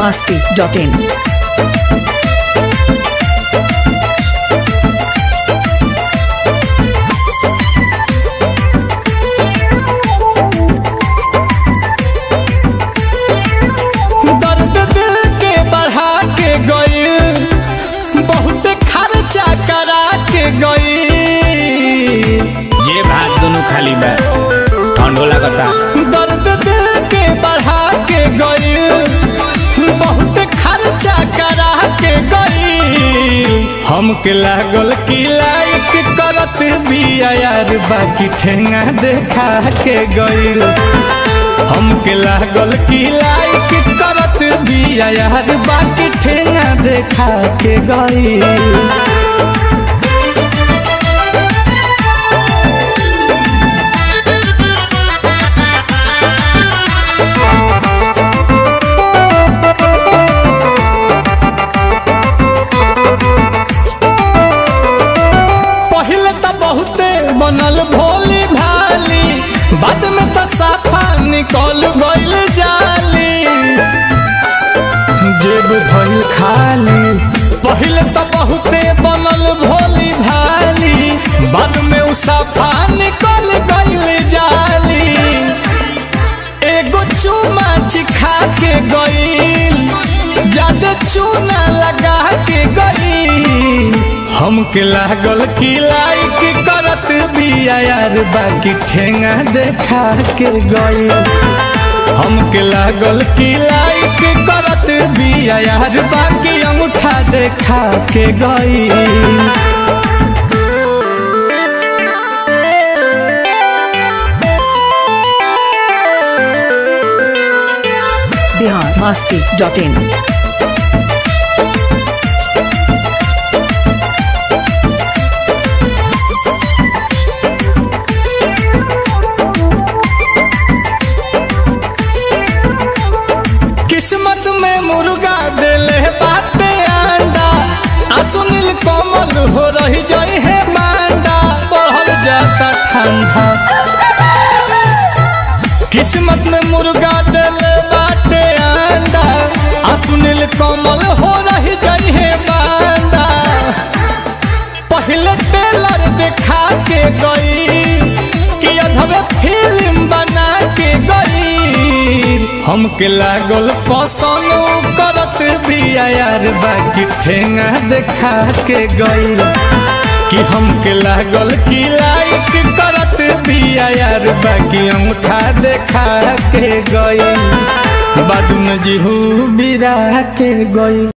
masti.in. दर्द दिल के बढ़ा के गई बहुत खर्चा करा के गई जे भात दुनु खाली बा ठंडो लागता दर्द दिल के बढ़ा के गई बहुत खर्चा करा के गई हमके लागल की लाइक करत बिया यार बाकी ठेंगा देखा के गई हमके लागल की लाइक करत बिया यार बाकी ठेंगा देखा के गई पहले तो बहुते बनल भोली भाली बाद में तो साफा निकल गइल जाली जेब भइल खाली पहले तो बहुते बनल भोली भाली बाद में उ साफा निकल गइल जाली एगो चूमा चिखा के गइल ज्यादा चूना लगा के गइल हमके लागल की लाइक करत बिया यार बाकी ठेंगा देखा के गइल हमके लागल की लाइक करत बिया यार बाकी अंगूठा देखा के गइल Bihar masti.in. किस्मत में मुर्गा दिले बाटे अंडा आ सुनील कोमल हो रही जई है मांडा बढ़ल जाता ठंडा किस्मत में मुर्गा दिले बाटे अंडा आ सुनील कोमल हो रही जई है मांडा पहले टेलर दिखा के गई कि अधवे फिल्म बना के गई हमके लागल पसंद उ करत बिया यार बाकी ठेंगा देखा के गई कि हमके लागल कि लाइक करत बिया यार बाकी अंगूठा देखा के गई बाद में जीहू बिरा के गई